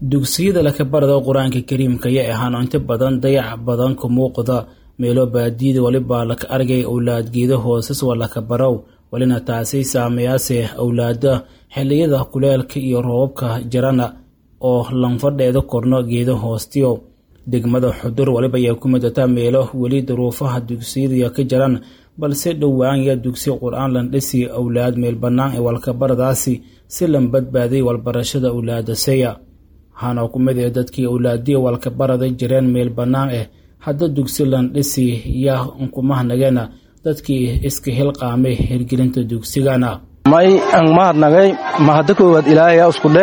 dugsiyada lakabarada qur-aanka kariimka ayaa ahaan inta badan dayac badan ka muuqda meelo baadiyada walibaa laka argay owlaad geeda hoosas waa lakabarow walina taasi saameyaase owlaada xiliyada kuleelka iyo roobabka jarana oo lanfadheeda korno geeda hoostiyo degmada xudur waliba ayaa ku midata meelo weli duruufaha dugsiyada ka jaran balse dhowaanya dugsi qur-aan landhisi owlaad meel bannaan ee walkabaradaasi si lan badbaaday walbarashada owlaadaseya waxaana ku mid ee dadkii owlaadiya walkabarada jireen meel bannaan ah hadda dugsi landhisi yaa unkumahnageena dadkii iska hilqaamay hirgelinta dugsigana may ang mahadnagay mahadda koowaad ilaahaya iskudhe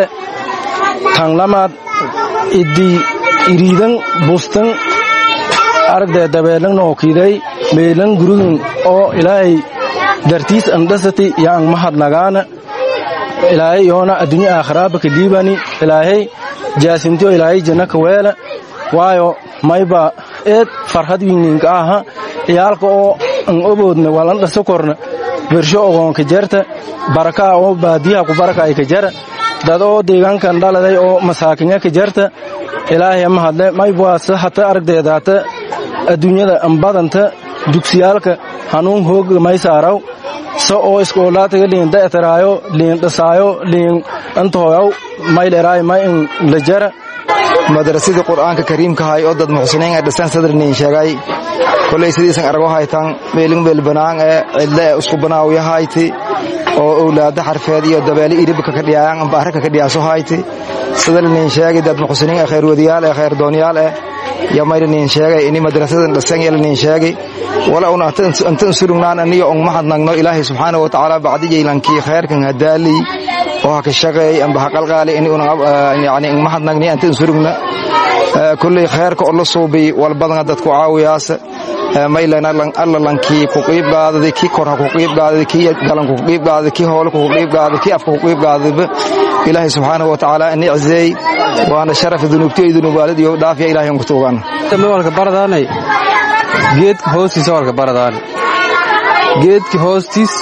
tan lamaad idii iriidan bustan aragdee dabeelan nookiday meelan gurigin oo ilaahay dartiis andhasati yaang mahadnagaana ilaahay yoona addunya aakhiraaba ka dhiibani ilaahay jaasintiyo ilaahay janna ka weela waayo mayba eed farhad wingninka aha iyaalka oo an oboodna walan dhasa korna bersho ogoonka jarta barakaa oo baadiyaha ku baraka ay ka jara dad oo deegaankan dhaladay oo masaakinya ka jarta ilaahay mahadle maybaase hata aragdeedaata adduunyada ambadanta dugsiyaalka hanuun hooga maysaaraw sa oo iskoolaataga liin da'taraayo liin dhasaayo liin antooyaw mayleraay may in la jara madrasadii qur'aanka kariimkahay oo dad muxsiniin ee dhisan sadriniin sheegay kolay sidiisan argo haytan meelin beelbanaan ee cidle ee isku banaawiyahayti oo owlaada xarfeed iyo dabeele iribka ka dhiyaayan amba araka ka dhiyaaso hayti sadaliniin sheegay dad muxsiniin ee khayr wadiyaal ee khayr dooniyaal eh yo mayliniin sheegay ini madrasadan dhisan yeliniin sheegay wala un antan surugnaan aniyo on mahadnagno ilaahay subxaana wa tacaala bacdijaylankii khayrkan hadaaliy oo haka shaqeey amba haqalqaali ini yani mahadnagni antan surugna kulley khayrka oo la suubiy walbadana dadku caawiyaasa maylana alla lankii ku qiib qaadada kii kor ha ku qiib qaadada kii galanku ku qiib qaadada kii hoolku ku qiib qaadada kii afka ku qiib qaadadaba ilaahay subxaanahu wa tacaala ini cizeey waana sharafa dunuubtiyo dunuubaalid iyo dhaafiya ilahay ku tuugan walka baradaanay geedka hoostiisa walka baradaanay geedka hoostiis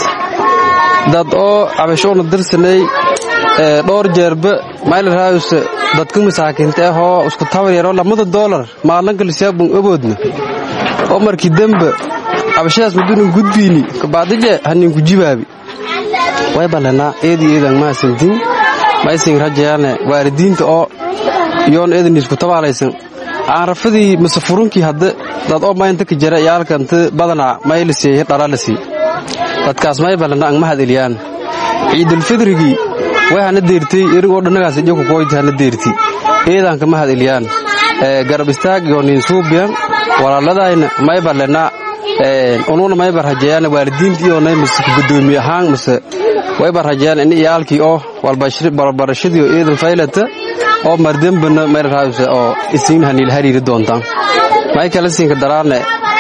dad oo cabashoona dirsanay dhowr jeerba maylarhaayuse dadka masaakiinta ahoo isku tabar yaroo lamada doolar maalanka lisiyaabun oboodna oo markii dembe cabashadaas madunan gudbiini kabaadije haninku jibaabi way ballanaa eedi eedan maasantin maysin rajayaane waalidiinta oo yoon eedan isku tabaalaysan aan rafadii mase furunkii hadda dad oo maynta ka jara iyaalkanta badanaa maylisii dhalalisi dadkaas may ballanaa ang mahad eliyaan ciidulfidrigii way hana deertay erigoo dhannagaas ijoku kooyti hana deerti eedaanka mahad eliyaan garab istaag iyo nin suubiyan walaaladayna may ballanaa unuuna maybar rajeeyaan waalidiinta iyoonay mase gudoomiye ahaan mase waybar rajeeyaan in iyaalkii oo walbarashadii oo eedan faylata oo mardembana mayrarhaayuse oo isiin haniil hariiri doontaan may kala siinka daraane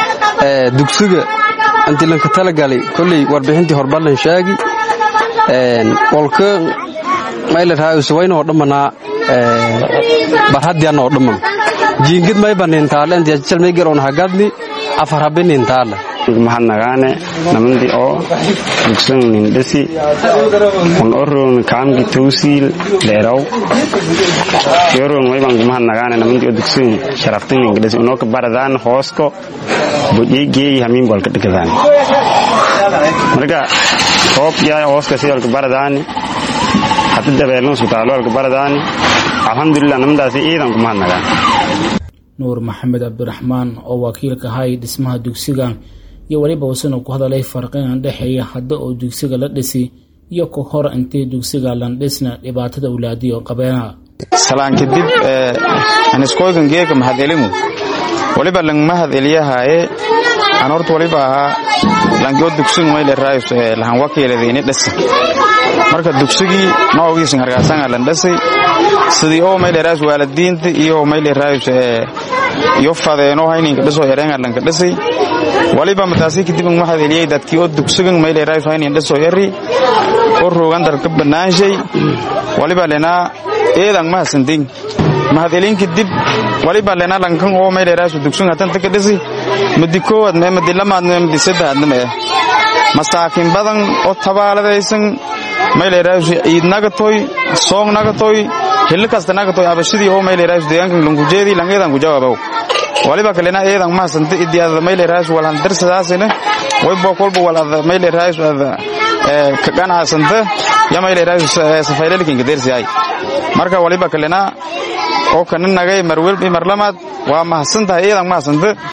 dugsiga antilanka talagalay kolley warbixintii horballan sheegi olka maylarhaayuse waynoo dhammanaa barhaddiyanoo dhamman jiingid mayba nintaale intiyajjalmayger on hagadni afar habe nintaale mahadnagaane namandi oo dugsan nindhasi un oron kaamki tawsiil dheeraw yoron wayban mahadnagaane namandi oo dugsan sharaftan ningdhasi unoka baradaan hoosko bojeygeey hamiin bolka dhikadaan marka roob yaa hooska sidolka baradaani hada dabeelno sutaalolka baradaani alxamdulilah namadaasi iidan ku mahadnagaan nuur maxamed cabdiraxmaan oo wakiilka hay dhismaha dugsigan iyo weliba wasana ku hadalay farqinan dhexeeya hadda oo dugsiga la dhisi iyo ka hor intay dugsiga landhisna dhibaatada awlaadiyo qabeena salaan kadib aniskoygan geeka mahadelimu waliba lang mahad eliyahaaye aan horta waliba ahaa langoo dugsigu mayle raayus lahan wakiiladayni dhasa marka dugsigii noogiisan hargaasanga lan dhasay sidii oo mayle raayus waalidiinta iyo mayle raayus iyo fadeeno hayninka dhasoo yareenga lanka dhasay waliba mataasi kadib mahad eliyay dadkii oo dugsigan mayle raayus haynin dhasoo yari oo roogan dalka banaanshay waliba lenaa eedan mahadsantin mahadcelin kadib waliba lena lankan oo mayle raayus dugsigan hatanta ka dhasay madi koowaad mee madi lamaad mee madi saddexaadna mee masaakiin badan oo tabaaladaysan mayle raayus iid nagatoy soong nagatoy hilli kasta nagatoy abashidii oo mayleeraayus deegaankan langujeedii lang eedan ku jawaabow waliba kalena eedan mahasanta idii ada mayleeraayus walhan darsadaasina waybo kolba wal ada mayleeraayus ada ka ganacsanta ya mayleeraayus safaylalikinka dersiyaay marka waliba kalena oo kana nagay marwelbi marlamaad waa mahadsantahay eedan mahasanta